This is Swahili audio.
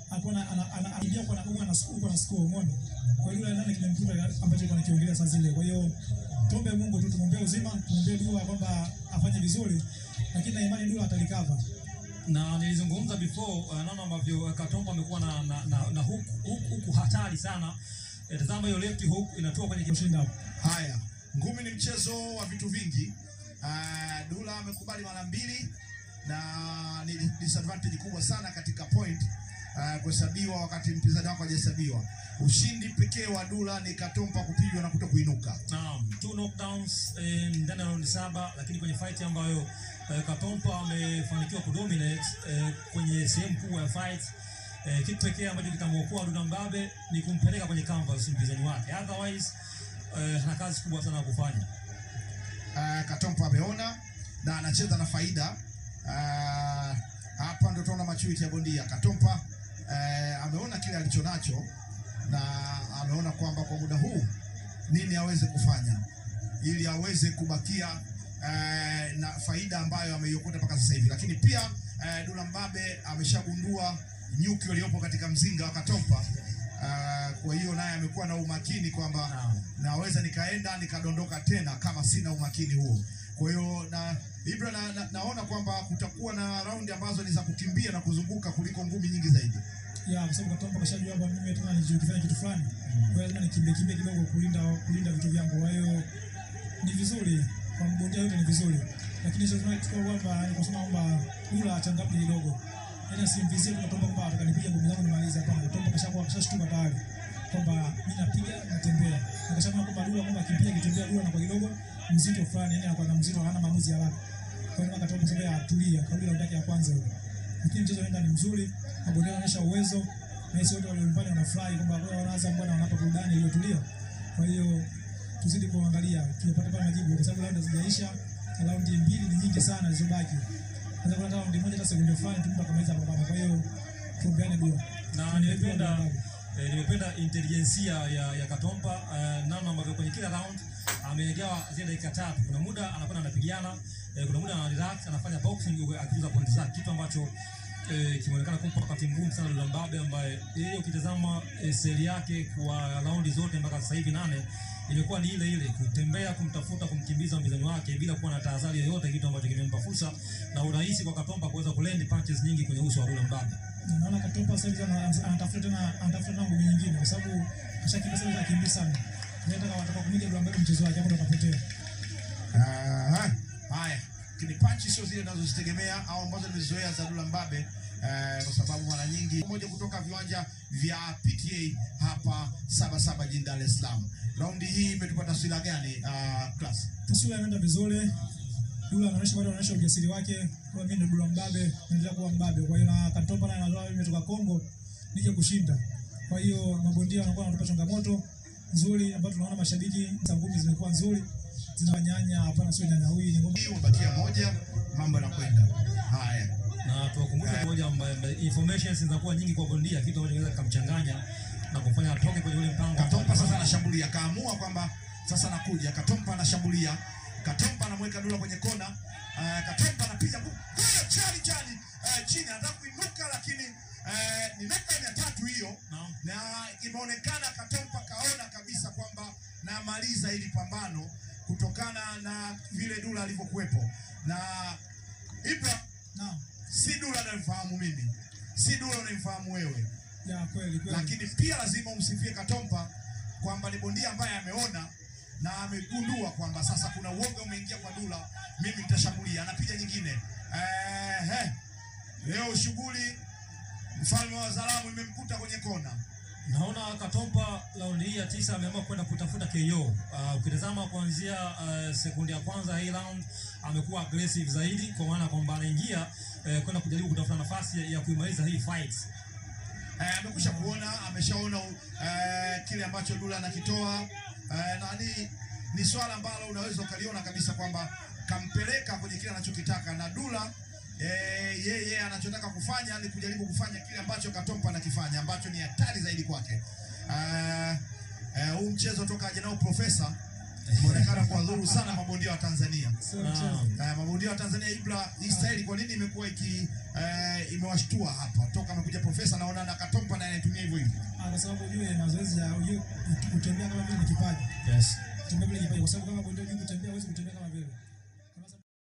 alikuwa ana- ana- anaingia kwa anakuwa na score na score umeona. Kwa hiyo yule nani kimemkuta ambacho alikuwa anakiongelea saa zile. Kwa hiyo tuombe Mungu tu tumwombee uzima, tumwombee dua kwamba afanye vizuri, lakini na imani dua atalikava. na nilizungumza before uh, naona ambavyo uh, Katombo amekuwa na, na, na, na hook, hook, hook hatari sana. Eh, tazama hiyo left hook inatoka kwenye Kushinda hapo. Haya, ngumi ni mchezo wa vitu vingi. Uh, Dula amekubali mara mbili na ni disadvantage kubwa sana katika point uh, kuhesabiwa wakati mpinzani wako hajahesabiwa. Ushindi pekee wa Dula ni Katompa kupigwa na kuto kuinuka. Naam, two knockdowns eh, ndani ya raundi saba, lakini kwenye fight ambayo eh, Katompa amefanikiwa kudominate eh, kwenye sehemu kubwa ya fight eh, kitu pekee ambacho kitamwokoa Duda Mbabe ni kumpeleka kwenye canvas mpinzani wake, otherwise eh, ana kazi kubwa sana ya kufanya. uh, Katompa ameona na anacheza na faida uh, hapa ndo tunaona maturity ya bondia Katompa uh, ameona kile alichonacho na ameona kwamba kwa muda huu nini aweze kufanya ili aweze kubakia uh, na faida ambayo ameiokota mpaka sasa hivi, lakini pia uh, Dula Mbabe ameshagundua nyuki waliopo katika mzinga wa Katompa. Uh, kwa hiyo naye amekuwa na umakini kwamba Naam. naweza nikaenda nikadondoka tena kama sina umakini huo. Kwa hiyo na Ibra na, na, naona kwamba kutakuwa na raundi ambazo ni za kukimbia na kuzunguka kuliko ngumi nyingi zaidi. Ya, kwa sababu Katombo kashajua kwamba mimi tena nikifanya kitu fulani. Kwa hiyo lazima nikimbie kimbie kidogo kulinda kulinda vitu vyangu. Kwa hiyo ni vizuri kwa mgonjwa yote ni vizuri. Lakini sio tunachukua kwamba ni kusema kwamba Dula achangamke kidogo. Yaani simvizie tu Katombo kwamba atakanipiga ngumi zangu nimalize hapana. Katombo kashakuwa kashashtuka tayari kwamba mimi napiga natembea. Akasema kwamba Dula kwamba akipiga kitembea Dula na kwa kidogo mzito fulani, yani anakuwa na mzito hana maamuzi haraka. Kwa hiyo Katombo sasa atulia kabla ya ndaki ya kwanza hiyo lakini mchezo unaenda ni mzuri, mabondia wanaonyesha uwezo na sisi wote walio nyumbani wanafurahi kwamba wao wanaanza mbona wanapa burudani iliyotulia. Kwa hiyo tuzidi kuangalia tupate pale majibu, kwa sababu raundi hazijaisha na raundi mbili ni nyingi sana zilizobaki. Sasa kuna raundi moja hata sekunde fulani tumpa kamaliza pambano. Kwa hiyo tuombeane dua. na nimependa eh, nimependa intelijensia ya, ya Katompa eh, namna ambavyo kwenye kila round amegawa zile dakika tatu. Kuna muda anakwenda anapigana eh, kuna muda ana relax anafanya boxing huku akiuza pointi zake, kitu ambacho eh, kimeonekana kumpa wakati mgumu sana Dula Mbabe, ambaye yeye ukitazama eh, seli yake kwa raundi zote mpaka sasa hivi nane imekuwa ni ile ile kutembea, kumtafuta, kumkimbiza mpinzani wake bila kuwa na tahadhari yoyote, kitu ambacho kimempa fursa na urahisi kwa Katompa kuweza kuland punches nyingi kwenye uso wa Dula Mbabe. Na naona Katompa sasa hivi ana- anatafuta tena anatafuta tena ngumi nyingine kwa sababu kashakimbia sasa hivi akimbia sana. Ndio kama wataka kumiga Dula Mbabe mchezo wake hapo ndo atapotea. Ah, haya, lakini panchi sio zile ninazozitegemea au ambazo nimezoea za Dula Mbabe eh, kwa sababu mara nyingi moja kutoka viwanja vya PTA hapa saba saba jijini Dar es Salaam. Raundi hii imetupa taswira gani uh, class? taswira inaenda vizuri. Dula anaonyesha bado anaonyesha ujasiri wake, kwa mimi ndo Dula Mbabe, naendelea kuwa mbabe. Kwa hiyo na Katompa naye anatoa mimi nimetoka Kongo nije kushinda. Kwa hiyo mabondia wanakuwa wanatupa changamoto nzuri ambayo tunaona mashabiki za ngumi zimekuwa nzuri. Zinawanyanya hapana, sio nyanya huyu ni ngoma. Hii umebakia moja, mambo yanakwenda haya. na tuwakumbushe moja ambaye informations zinakuwa nyingi kwa bondia, kitu ambacho kinaweza kikamchanganya na kumfanya atoke kwenye ule mpango. Katompa sasa anashambulia, kaamua kwamba sasa nakuja. Katompa anashambulia, Katompa anamweka Dula kwenye kona. Uh, Katompa anapiga bu- Eh, chali chali uh, chini, anataka kuinuka lakini uh, ni knockdown ya tatu hiyo, Naam. na imeonekana Katompa kaona kabisa kwamba namaliza hili pambano kutokana na vile Dula alivyokuwepo na Ibra, Naam. si Dula anayemfahamu mimi, si Dula unayemfahamu wewe Ya kweli kweli. lakini pia lazima umsifie Katompa kwamba ni bondia ambaye ameona na amegundua kwamba sasa kuna uoga umeingia kwa Dula, mimi nitashambulia. Anapiga nyingine eh, leo shughuli mfalme wa Zalamu imemkuta kwenye kona. Naona Katompa raundi hii ya tisa ameamua kwenda kutafuta KO. Uh, ukitazama kuanzia uh, sekundi ya kwanza ya hii round amekuwa aggressive zaidi, kwa maana kwamba anaingia uh, kwenda kujaribu kutafuta nafasi ya, ya kuimaliza hii fight. Eh, amekwisha kuona, ameshaona eh, kile ambacho Dula anakitoa eh, na ni, ni swala ambalo unaweza ukaliona kabisa kwamba kampeleka kwenye kile anachokitaka na Dula eh, yeye anachotaka kufanya ni kujaribu kufanya kile ambacho Katompa anakifanya ambacho ni hatari zaidi kwake. Eh, eh, huu mchezo toka aje nao profesa umeonekana kuwadhuru sana mabondia wa Tanzania. Sio Naam. mchezo. Uh, mabondia wa Tanzania Ibra, hii staili kwa nini imekuwa iki uh, imewashtua hapa toka amekuja profesa naona na Katompa hivyo hivyo. Ah, kwa sababu ujue mazoezi ya ujue kutembea kama vile ni kipaji. Yes. Kutembea vile ni kipaji kwa sababu kama bondia